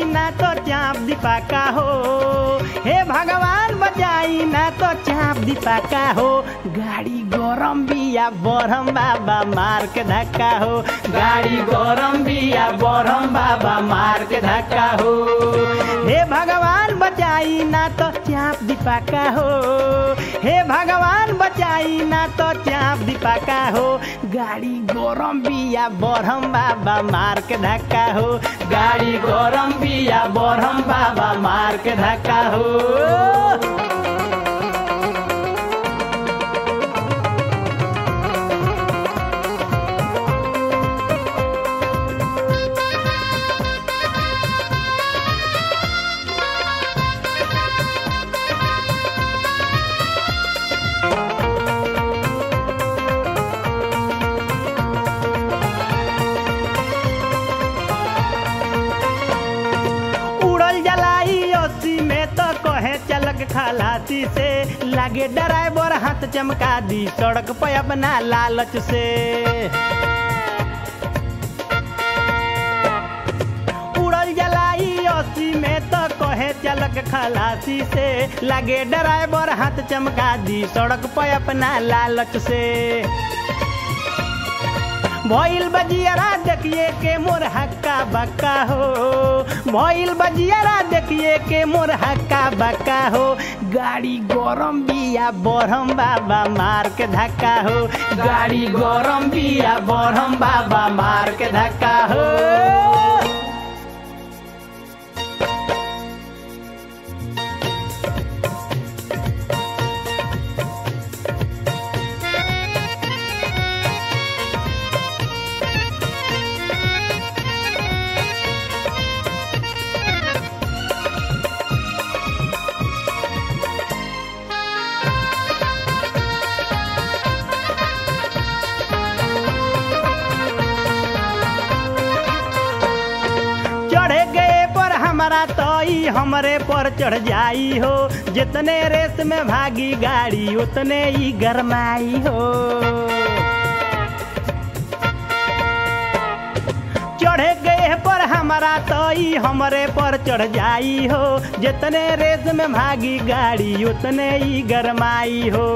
ना तो चाप दीपाका हो हे भगवान बचाई ना तो चाप दीपाका हो गाड़ी गरम बिया बरम बाबा मार के धक्का हो गाड़ी गरम बिया बरम बाबा मार के धक्का हो हे भगवान बचाई ना तो चाप दीपाका हो हे भगवान बचाई ना तो चाप दीपाका हो गाड़ी गरम बिया बरम बाबा मार के धक्का हो गाड़ी गरम बिया बरम बाबा मार के धक्का हो उड़ल जलाई ओसी में तो कहे चलक खलासी से लागे ड्राइवर हाथ चमका दी सड़क पे अपना लालच से उड़ल जलाई ओसी में तो कहे चलक खलासी से लागे ड्राइवर हाथ चमका दी सड़क पे अपना लालच से भइल बजियारा देखिए के मोर हक्का बक्का हो भइल बजियारा देखिए के मोर हक्का बक्का हो गाड़ी गरम बिया बरम बाबा मार के धक्का हो गाड़ी गरम बिया बरम बाबा मार के धक्का हो चढ़े गए पर हमारा तो ई हमरे पर चढ़ जाई हो जितने रेस में भागी गाड़ी उतने ही गरमाई हो चढ़े गए पर हमारा तो ई हमरे पर चढ़ जाई हो जितने रेस में भागी गाड़ी उतने ही गरमाई हो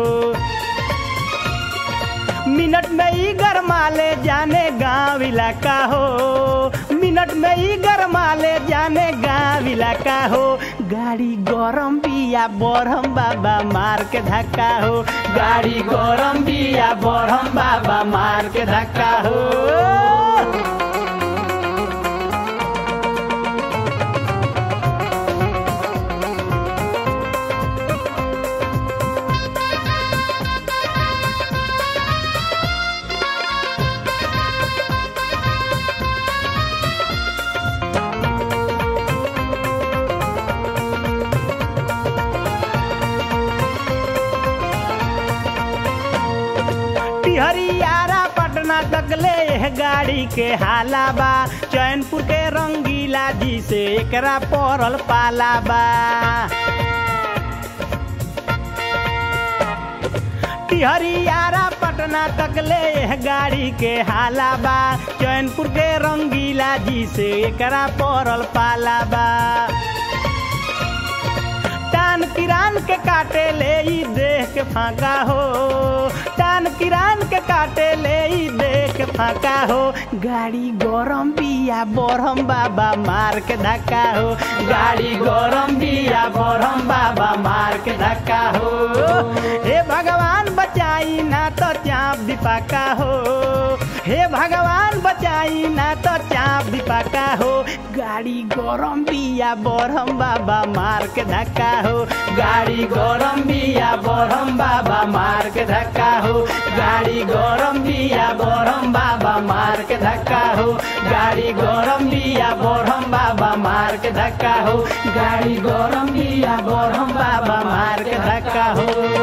मिनट में ही गरमा ले जाने गांव इलाका हो मिनट में ही गरमा ले जाने गांव इलाका हो गाड़ी गरम बिया बरम बाबा मार के धक्का हो गाड़ी गरम बिया बरम बाबा मार के धक्का हो हरियारा पटना तक ले एह गाड़ी के हाला बा चैनपुर के रंगीला जी से एकरा पड़ल पाला बा हरियारा पटना तक ले एह गाड़ी के हाला बा चैनपुर के रंगीला जी से एकरा पड़ल पाला बा टान किरान के काटे ले ई देख के फाका हो टान किरान के काटे ले ई देख के फाका हो गाड़ी गरम बिया बरम बाबा मार के धक्का हो गाड़ी गरम बिया बरम बाबा मार के धक्का हो हे भगवान बचाई ना तो चाप दीपाका हो हे भगवान बचाई ना तो चाप दीपाका हो गाड़ी गरम बिया बरम बाबा मार के धक्का हो गाड़ी गरम बिया बरम बाबा मार के धक्का हो गाड़ी गरम बिया बरम बाबा मार के धक्का हो गाड़ी गरम बिया बरम बाबा मार के धक्का हो गाड़ी गरम बिया बरम बाबा मार के धक्का हो